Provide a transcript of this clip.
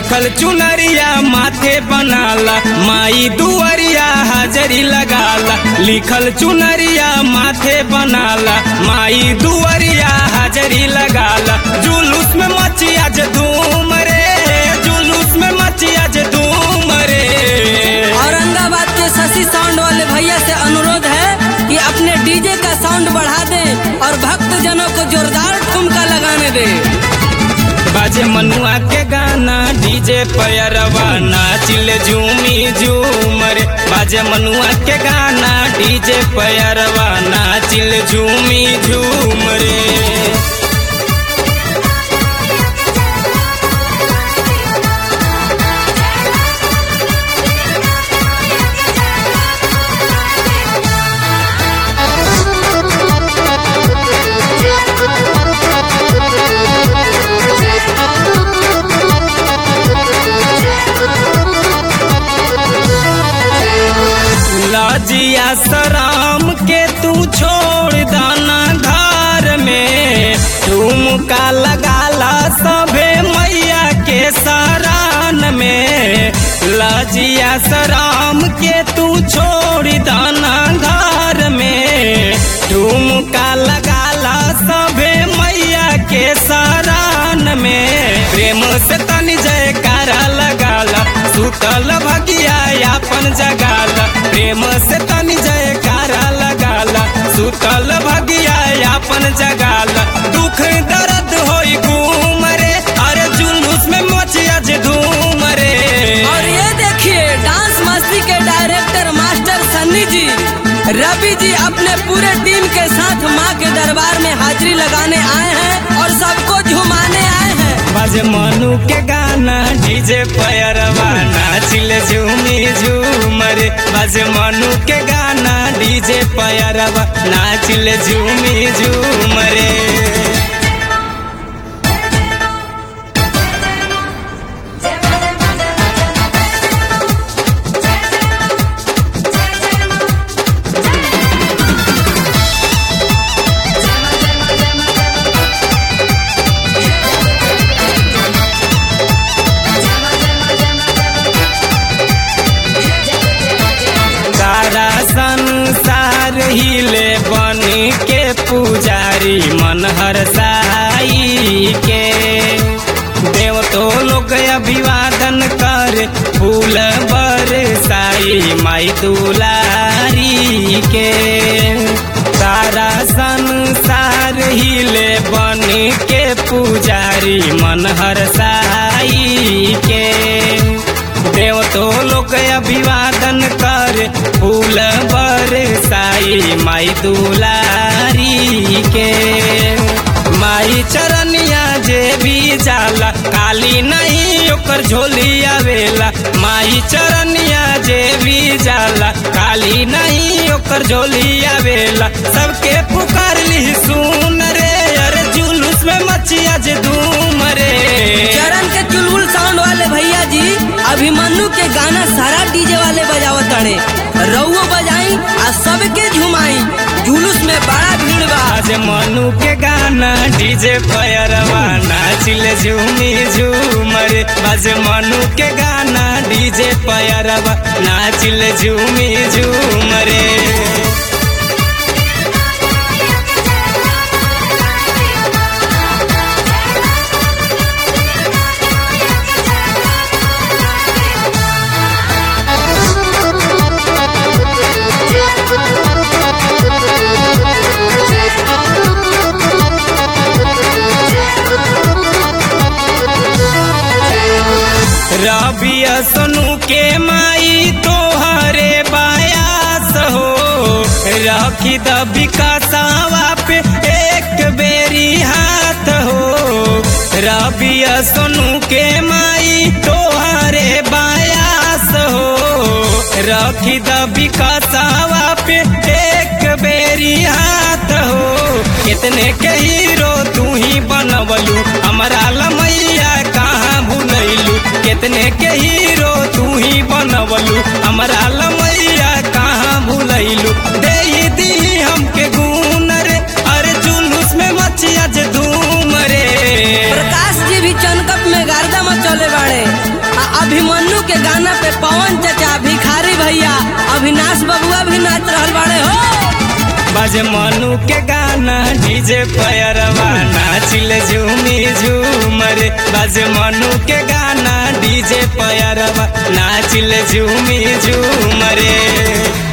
लिखल चुनरिया माथे बनाला माई दुआरिया हाजरी लगाला लिखल चुनरिया माथे बनाला माई दुआरिया हाजरी लगाला जुलूस में मचिया जे धूम रे जुलूस में मचिया जे धूम रे औरंगाबाद के शशि साउंड वाले भैया से अनुरोध है कि अपने डीजे का साउंड बढ़ा दें और भक्त जनों को जोरदार ठुमका लगाने दें बाजे मनुआ के गाना डीजे पैरवा नाचिल झूमी झूमर बाजे मनुआ के गाना डीजे पैरवा नाचिल झूमी झूमरे लाजिया सराम के तू छोड़ दाना घर में ठुमका लगाला सभे मैया के सरान में लाजिया सराम के तू छोड़ दाना घर में ठुमका लगाला सभे मैया के सरान में प्रेम से तनी जयकारा लगाला सुतल भगिया यापन जगाला प्रेम से तनी जयकारा लगाला सुतल भगिया यापन जगाला दुख दर्द होई घूम रे अरे जुलूस में मोचिया जे धूम रे और ये देखिए डांस मस्ती के डायरेक्टर मास्टर सन्नी जी रवि जी अपने पूरे टीम के साथ माँ के दरबार में हाजिरी लगाने आए हैं और सबको झुमाने आए हैं बाजे मनु के गाना डीजे पैरवा नाचिल झूमी झूमर बाजे मनु के गाना डीजे पैरवा नाचिल झूमी झूमरे सारा संसार हिले बन के पुजारी मन हर साई के देव तो लोग अभिवादन कर फूल बरसाई माई दुलारी के सारा संसार हिले बन के पुजारी मन हर साई के देव तो लोग अभिवादन कर फूल बरसाई माई दुलारी के माई चरनिया जे भी जाला काली नहीं ओकर झोली आवेला माई चरनिया जे भी जाला काली नहीं ओकर झोली आवेला सबके पुकार ली सुन रे अरे जुलूस में मचिया जे धूम रे चरण के चुलबुल साउंड वाले भैया जी अभिमन्यु के गाना सारा डीजे वाले बजावत तड़े रउओ बजाई आ सबके झुमाई जुलूस में बड़ा भीड़ बा आज मनु के गाना डीजे पैरवा नाचिल झूमी झूमर बाज मनु के गाना डीजे पैरवा नाचिल झूमी झूमरे रबिया सोनू के माई तोहरे बायास हो रखी द विकासावा पे एक बेरी हाथ हो रबिया सोनू के माई तोहरे बायास हो रखी द विकासावा पे एक बेरी हाथ हो कितने के हीरो तू ही बनवलू हमारा लमैया कहाँ भूलैलू कितने के हीरो तू ही बनवलू हमारा लमैया कहाँ भूलैलू दे दी हमके गुन रे अरे जुलूस में मचिया जे धूम रे प्रकाश जी भी चनकप में गर्दा मचल गौले बाड़े आ अभिमन्यु के गाना पे पवन चचा भिखारी भैया अविनाश बबुआ भी नाच रहल बाड़े हो बाजे मनु के गाना डीजे पैरवा नाचिल झूमी झूमर बाजे मनु के गाना डीजे पैरवा नाचिल झूमी झूमरे